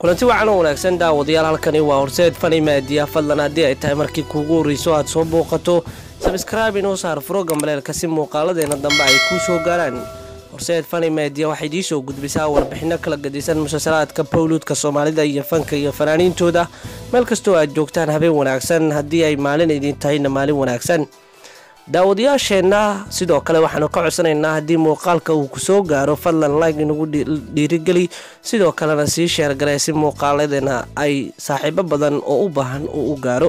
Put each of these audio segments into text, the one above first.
kulanti wacan oo wanaagsan daawadayaal halkani waa horseed fani maadiya fadlan haddii ay tahay markii kuugu horreyso aad soo booqato sabskraibe inoo saar froga maleelka si muuqaaladeena dambe ay kuu soo gaaraan horseed fani maadiya waxay idiin soo gudbisaa warbixino kala gadisan musalsalaadka bowluudka soomaalida iyo fanka iyo fanaaniintooda meel kastoo aad joogtaan habeen wanaagsan haddii ay maalin idiin tahayna maalin wanaagsan daawadayaasheenna sidoo kale waxaanu ka codsanaynaa haddii muuqaalka uu kusoo gaaro fadlan like inagu dhiirigeli sidoo kalena sii sheergalee si muuqaaladeena ay saaxiibo badan oo u baahan uu u gaaro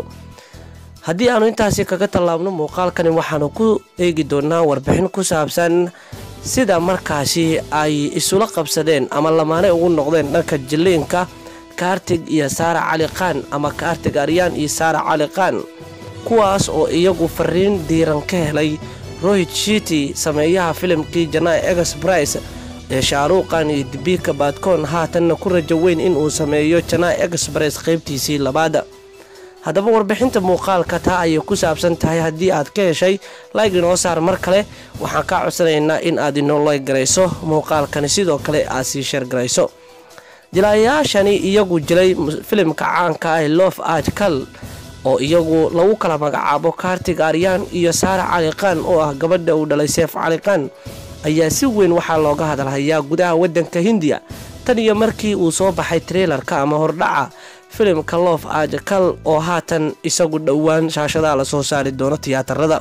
haddii aanu intaasi kaga tallaabno muuqaalkani waxaanu ku eegi doonaa warbixin ku saabsan sida markaasi ay isula qabsadeen ama lamaane ugu noqdeen dhanka jiliinka kaartig iyo saara cali qaan ama kaartig aryaan iyo saara cali qaan kuwaas oo iyagu fariin diiran ka helay rohit shiti sameeyaha filimkii janai exbrice ee shaaruuqan iyo dibika baadkoon haatanna ku rajo weyn inuu sameeyo janai exbrice qaybtiisii labaada haddaba warbixinta muuqaalka taa ayay ku saabsan tahay haddii aad ka heshay layg inoo saar mar kale waxaan kaa codsanaynaa in aad inoo layg garayso muuqaalkani sidoo kale aad sii sheergarayso jilaayayaashani iyagu jilay filimka caanka ah loof ajkal oo iyagu lagu kala magacaabo kaartig aryaan iyo saara cali qaan oo ah gabadha uu dhalay seef cali qaan ayaa si weyn waxaa looga hadalhayaa gudaha waddanka hindiya tan iyo markii uu soo baxay trailarka ama hordhaca filimka loof ajakal oo haatan isagu dhowaan shaashadaha lasoo saari doono tiyaatarada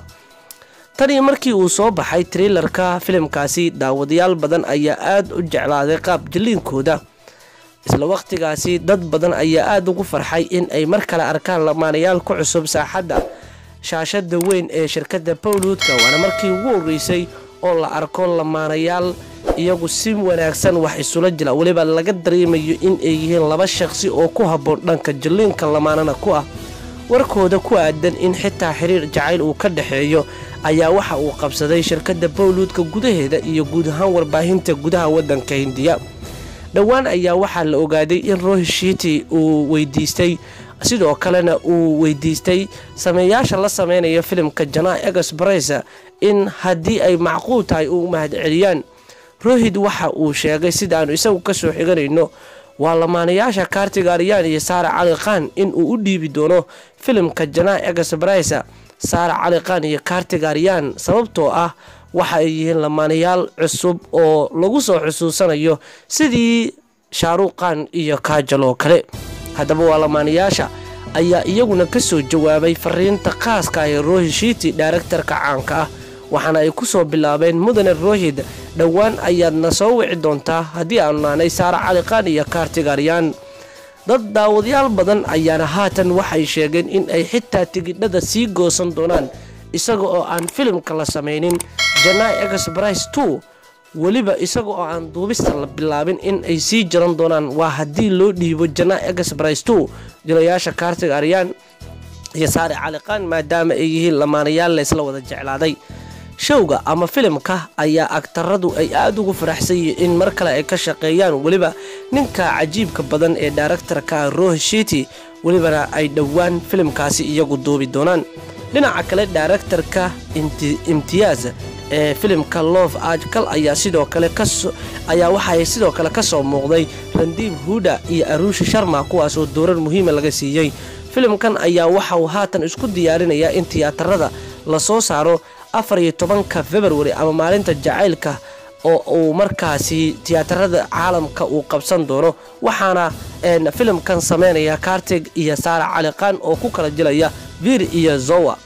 tan iyo markii uu soo baxay trailarka filimkaasi daawadayaal badan ayaa aada u jeclaaday qaab jiliinkooda isla waqtigaasi dad badan ayaa aada ugu farxay in ay mar kale arkaan lamaanayaal ku cusub saaxadda shaashada weyn ee shirkadda bowluudka waana markii ugu horreysay oo la arko lamaanayaal iyagu si wanaagsan wax isula jila weliba laga dareemayo in ay yihiin laba shaqsi oo ku habboon dhanka jilliinka lamaanana ku ah warkooda ku aadan in xitaa xiriir jacayl uu ka dhexeeyo ayaa waxa uu qabsaday shirkadda bowluudka gudaheeda iyo guud ahaan warbaahinta gudaha waddanka hindiya dhowaan ayaa waxaa la ogaaday in rohishiti uu weydiistay sidoo kalena uu weydiistay sameeyaasha la sameynaya filimka janaa exbrice in haddii ay macquul tahay uu mahadceliyaan rohid waxa uu sheegay sidaannu isagu kasoo xiganayno waa lamaanayaasha kaartiga aryaan iyo saara cali qaan inuu u dhiibi doono filimka janaa exbrice saara cali qaan iyo kaartiga aryaan sababtoo ah waxa ay yihiin lamaanayaal cusub oo lagu soo xusuusanayo sidii shaaruuqan iyo kaajaloo kale haddaba waa lamaanayaasha ayaa iyaguna ka soo jawaabay fariinta khaaska ee rohishiti dhaaraktarka caanka ah waxaana ay ku soo bilaabeen mudane rohid dhowaan ayaadna soo wici doontaa haddii aanu naanay saara caliqaan iyo kaartigaryaan dad daawadayaal badan ayaana haatan waxay sheegeen in ay xitaa tigidhada sii goosan doonaan isaga oo aan filimka la samaynin janai exbrice two weliba isaga oo aan duubista la bilaabin in ay sii jaran doonaan waa haddii loo dhiibo janai exbrice two jilayaasha kaartiga aryaan iyo saare caliqaan maadaama ay yihiin lamaanayaal laysla wada jeclaaday showga ama filimka ayaa agtaradu ay aada ugu faraxsan yihiin in mar kale ay ka shaqeeyaan weliba ninka cajiibka badan ee daaraktarka rohishiti welibana ay dhowaan filimkaasi iyagu duubi doonaan dhinaca kale daaraktarka imtiyaaz ee filimka loof ajkal ayaa sidoo kale ayaa waxaay sidoo kale ka soo muuqday randiib huda iyo aruushi sharma kuwaas oo doorar muhiima laga siiyey filimkan ayaa waxa uu haatan isku diyaarinayaa in tiyaatarada lasoo saaro afar iyo tobanka februari ama maalinta jacaylka oo uu markaasi tiyaatarada caalamka uu qabsan doono waxaana filimkan sameynaya kaartig iyo saara caliqaan oo ku kala jilaya vir iyo zowa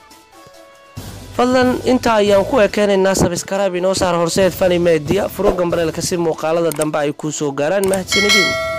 fadlan intaa ayaan ku ekeenaynaa sabskraibe inoo saar horseed fani media furogan bareelka si muuqaalada dambe ay kuu soo gaaraan mahadsanidin